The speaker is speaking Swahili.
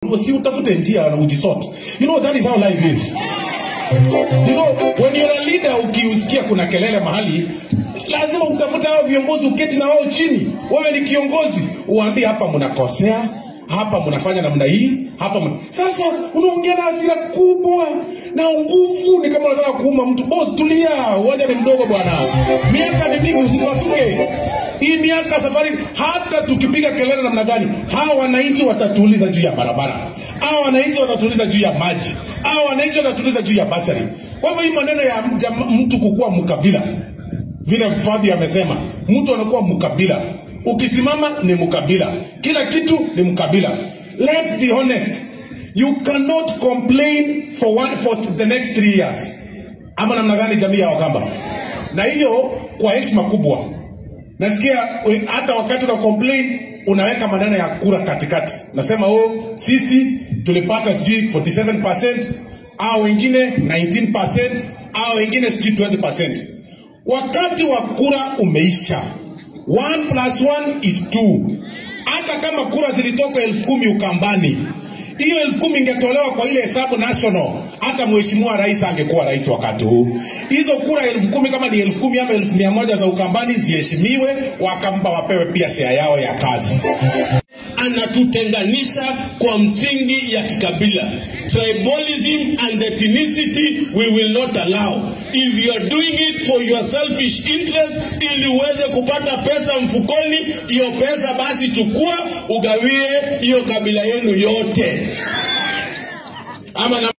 si utafute njia na ujisort. You know that is how life is. You know, when you're a leader ukiusikia kuna kelele mahali lazima utafute hao viongozi uketi na wao chini. Wewe ni kiongozi, uambie hapa mnakosea, hapa mnafanya namna hii, hapa mna... Sasa unaongea na hasira kubwa na nguvu, ni kama unataka kuuma mtu. Boss, tulia, uwanja ni mdogo bwana, miaka ni mingi, usiwasuke hii miaka safari. Hata tukipiga kelele namna gani, hawa wananchi watatuuliza juu ya barabara, hawa wananchi watatuuliza juu ya maji, hawa wananchi watatuuliza juu ya basari. Kwa hivyo hii maneno ya mja- mtu kukuwa mkabila vile Fabi amesema, mtu anakuwa mkabila. Ukisimama ni mkabila, kila kitu ni mkabila. Let's be honest, you cannot complain for one, for the next three years. Ama namna gani, jamii ya Wakamba? Na hiyo kwa heshima kubwa, nasikia we- hata wakati una complain unaweka maneno ya kura katikati, nasema oh, sisi tulipata sijui 47% au wengine 19% au wengine sijui 20%. Wakati wa kura umeisha, 1 plus 1 is 2. Hata kama kura zilitoka elfu kumi Ukambani, hiyo elfu kumi ingetolewa kwa ile hesabu national, hata mheshimiwa rais angekuwa rais wakati huu. Hizo kura elfu kumi kama ni elfu kumi ama elfu mia moja za Ukambani ziheshimiwe, Wakamba wapewe pia share yao ya kazi. anatutenganisha kwa msingi ya kikabila tribalism and ethnicity we will not allow if you are doing it for your selfish interest ili uweze kupata pesa mfukoni hiyo pesa basi chukua ugawie hiyo kabila yenu yote ama na